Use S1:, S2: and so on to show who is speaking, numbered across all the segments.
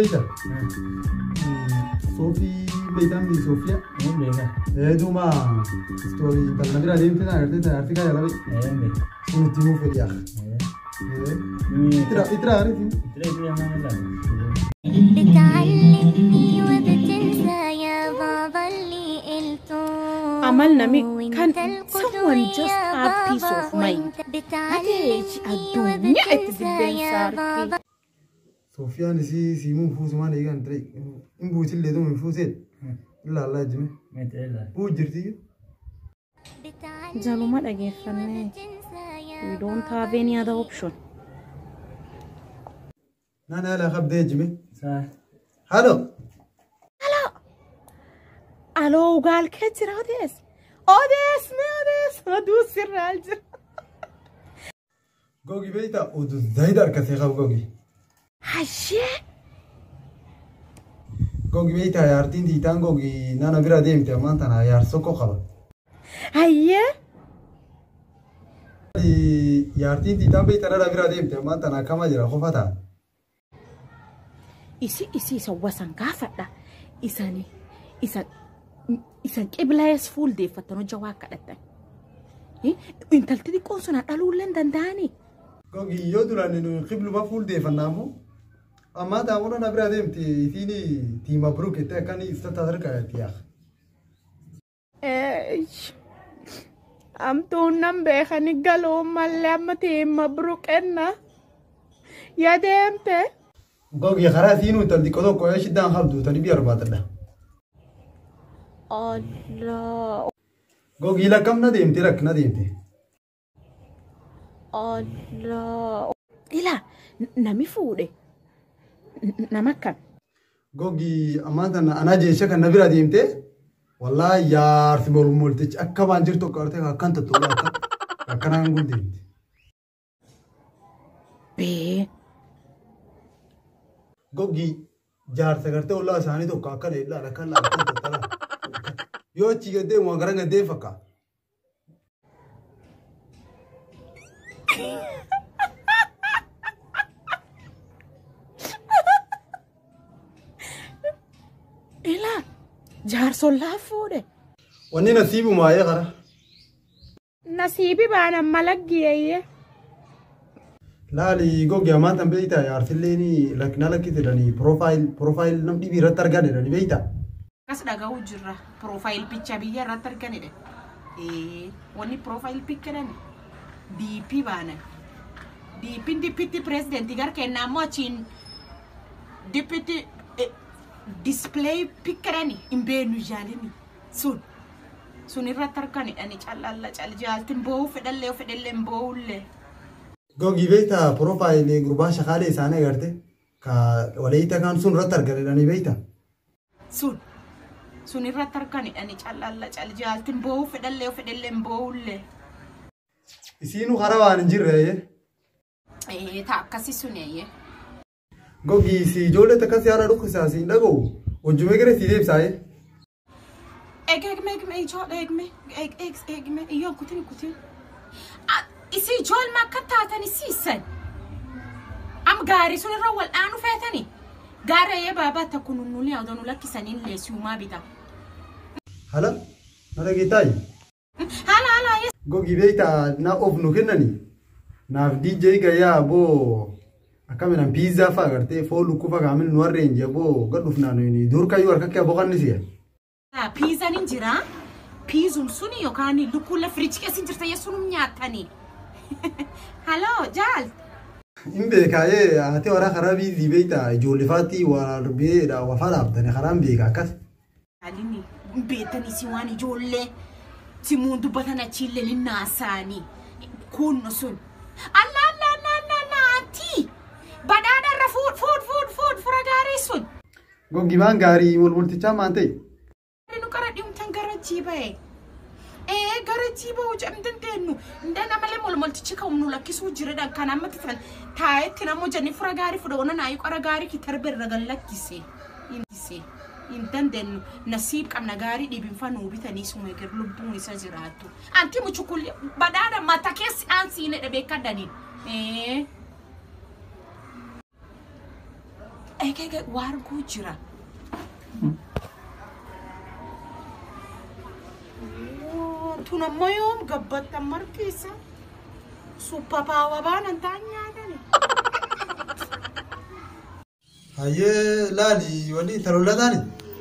S1: beeyta soofii beeytaan mi soofiya
S2: Een beeka.
S1: duuma istoorii intalna bira deemte na agartee ta arti kaa jalabe
S2: Een beeka.
S1: sun itti himuu fedhi yaa itira itira ariitiin
S2: Itiree itiree maal ilaala?
S3: بتعلمني وبتنسى يا بابا اللي قلته
S4: عملنا مي-
S3: وانت
S4: كان
S3: القدوة
S4: someone just
S3: يا
S4: have peace
S3: بابا
S4: of mind.
S3: وانت بتعلمني
S4: الدنيا
S3: وبتنسى
S4: تدبين
S3: يا
S4: صارتي.
S3: بابا
S1: soofiyaan isii siimuu fuusumaan eegan ture in buutillee duum hin fuuseet illaa allaa jime
S2: Mee itiree ilaala?
S1: buu jirti
S3: بتعلمني
S4: jaluma dhageeffannee
S3: وبتنسى يا
S4: we don't have any other option
S1: naan haala qabdee jime
S2: Saa.
S1: halo
S4: aloo ugaalkee jira odees odees mee odees aduu sirraal jira
S1: gogi beeyta udu zayida harkasee qab gogi
S4: hashee
S1: gogi beeyta yaartiin tiitaan gogi nana bira deemte ammaan tana yaar sokko qaba
S4: hayyee
S1: yaartiin tiitaan beeyta nana bira deemte ammaan tana akkama jira qofa ta'a
S4: isi isi isa wasan gaafadha isani isan isan qiblaayes fuuldeeffattan hojja waa kadhattan intalti xiqqoon suna dhaluullee hin danda'anii
S1: gogi yoo duraan nu qibluma fuuldeeffannaamu ammaa ta'a nana bira deemte isiin tiima biroo kette akkani istata harkaati yaa
S4: amtuun nan beekani galuu mallee amma tiima buruqenna yaa deemte
S1: gogi karaa siinuu intalti xiqqoo tokko yoo shiddaan qabdu tani biyya barbaadadha
S4: Allah
S1: gogi lakkam na deemte rakk na deemte
S4: Allah ila nami fuudhe nama kam
S1: gogi ammaan tana anaa jecha kan na bira deemte wallaa yaarsi molmoltichi akka waan jirtu akka artee akkan tottolaa akka akkanaan kun deemte.
S4: bee
S1: Gogi jaarsa gartee ollaa isaanii tokko akkana illaan akka illaan akkan tottolaa. Yoo achi gaddee waan gara gaddee fakkaata.
S4: ila jaarsollaa fuudhe
S1: Wanni nasiibu maayee kara.
S4: nasiibi baanan malaggiyeeyye
S1: Laali gogi ammaan tan beeyta yaarsilleen lakkina lakkisiidhanii piroofaayil piroofaayil nam dhibii irratti argan jedhanii beeyta.
S5: Akkas dhaga'uu jirra. Piroofaayil picha biyya irratti arganidha. Wanni piroofaayil picha DP baanan. DP'n dipitti pirezidentii gara kennaa immoo achiin dipitti dispilay pikkadhani hin beenu jaalini sun. Sun irratti arganidhani callalla cal jaaltin boo'uu fedhallee yoo fedhallee hin boo'ullee.
S1: Gogi beeyta piroofaayil gurbaa shakaalee isaanii agarte ka walaayita kaan sun irratti argan jedhanii beeyta.
S5: Sun. Sun irratti arganidhani callalla cal jaaltin boo'uu fedhallee yoo fedhallee hin boo'ullee.
S1: Isiinuu karaa waan hin jirre.
S5: Taa akkasii suni.
S1: Gogi si ijoollee takkas yaada dhukkisaa si hin dhaga'u. Hojjumee gara si deebisaaye.
S5: Eeg eegme eegme ijoollee eegme eeg eeg eegme iyyoon kutin kutin. Isi ijoollee akka taatan isiisan. Am gaarii sun irra wal dhaanu feetani. Gaarii ayyee baabaa takku nunnuli haa nu lakkisanii leesiyumaa bita.
S1: Hala na dhageetaayi.
S5: Haala haala ayyee.
S1: Gogi beeyta na of nu kennani. Naaf DJ gayyaa boo akkaminan piizzaa fa'a agartee foon lukkufa kaamin nu harreen jaboo gad dhufnaan dur kayyuu harka kee boqanni siya.
S5: Piizaan hin jiraa. Piizuun suni yookaan lukkuulla firiichi keessa hin jirta yesuun nyaatanii. Haloo jaal.
S1: Hin beekaayee haati waraa karaa biizii beeyta ijoollefaatti waa beedha wafaa dhaabtanii karaan beeka akkas.
S5: Alini beetanii si waan ijoollee simuun dubbatan achiillee ni naasaanii. Kun sun. Allah Allah Allah Allah Allah antii. Badhaadha irra fuud fuud fuud fuud fura gaarii sun.
S1: Gogi maan gaarii walmultichaa maan ta'e.
S5: Nu qara dhimtan gara jiiba'e. Ee gara jiiba'u jedhamtan teennu. Ndana malee molmoltichi kan nu lakkisuu jiredhaan kan amma tufan taayetti namoo jenni fura gaarii fudha ona naayi qara gaarii ki tarbe irra gan lakkise. Hindise. Hin dandeenyu nasiib qabna gaarii dhibinfa nuu bitanii suma eger lubbuun isa jiraattu. Anti muchukulli badhaadha mata keessi aan siine dhabeekka daniin. Ee. eegee waa arguu jira. Tun ammoo yoom gabbattan markiisa. Suppapaawwa baanan ta'an nyaatani.
S1: Hayyee laali wanni talollataani.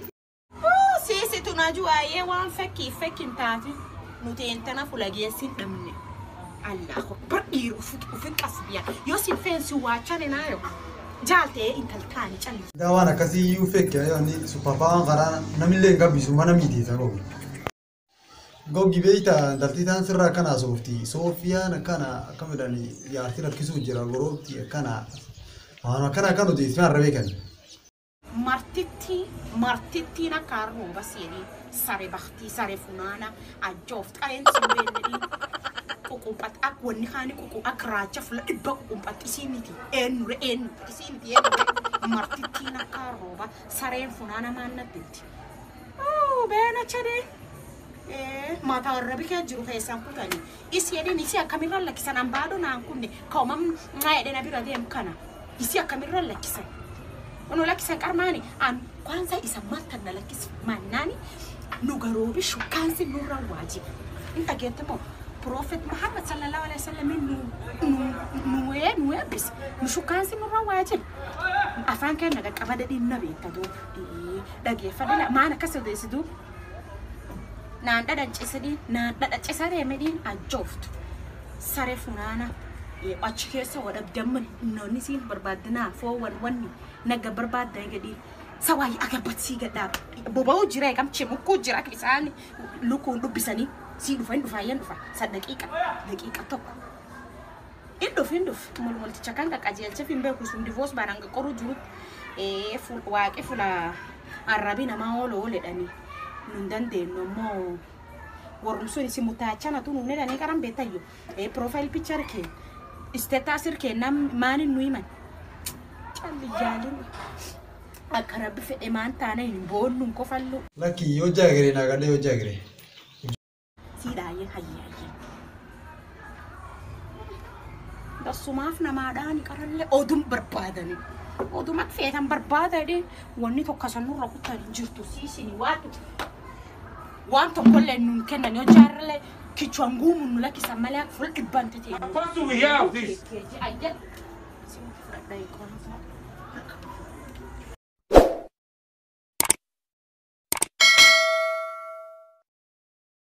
S5: Siisi tunaju waa'ee waan fakkii fakkiin taati nuti intana fulageessin dhabne. Allahu akbar dhiira ufi qasbiya yoo sin feensi waachane naayo jaaltee intaltaani calli.
S1: Daa waan akkasii iyyuu fekke wanni suppaapaan karaa namillee hin gabbisu mana miidheessa gogi. Gogi beeyta intaltii taan sirraa akkana soofti. Soofiyaan akkana akka midhaan yaartii rakkisuu jira goroobti akkana. Waan akkana akka nuti ismaan irra beekan.
S5: Martitti martittiin akka arrooba seenii sare baktii sare funaana ajjooft qareensi beennedii. Ququmpat akka wanni kaani ququ akka raacha fula dhibba ququmpat isii miti eenyure eenyure isii miti eenyure martittiin akka arrooba sareen funaana maannatteetti. Beena chadee. Mata warra bikee jiru keessan kutanii isi jedhin isi akkamirra lakkisan ambaadho naan kunne kaumam naa jedhen abira deemu kana isi akkamirra lakkisan. Ono lakkisan qarmaani an kwanza isa maltan na lakkis mannaani nu garoobi shukkaansi nurra waajiba. In dhageette moo Prophet Muhammad sallallahu alaihi wasallam nu nu nu ee nu eebbis nu shukkaansi nurra waajiba. Afaan keenya qaqqaba dadhiin na beekta duuba. Dhageeffadha maan akkas odeessituu naan dhadhancisanii naan dhadhacisaree midhiin ajjooftu saree funaana achi keessa wadhabdamman noonni siin barbaaddinaa foowwan wanni naga barbaaddan gadhiin sawaayii agabatsii gadhaa boba'uu jira eegamchee mukkuu jira akka isaan lukuun dubbisanii sii dhufa hin dhufa hin dhufa sa daqiiqa daqiiqa tokko hin dhufu hin dhufu molmolticha kan qaqqajeelcha hin beeku sun divoos baanaan qaqqoruu jirutti waaqi fula arrabi namaa ooloo ooledhanii nun dandeenyu ammoo warrum sun isi mutaachana tu nuune dhanii qaran beetayyo profile picture kee isteetaasir kee nam maanin nu himan calli jaalin akka rabbi fedhe maan taana hin boonnuun kofallu
S1: Lakki yoo jaagiree naa gadhee yoo jaagiree.
S5: siidhaayee hayyaayee dassumaaf namaadhaan qarallee odum barbaadanii oduma feetan barbaadanii wanni tokko sanurra kutanii jirtu siisini waatu waan tokkollee nuun kennan yoo jaarralee kichwaan guumuun nu lakkisan malee akka fuula dhibbaan ta'e.
S6: What do we have this?
S5: Ayyan. Simti fudhadhaa eegoon.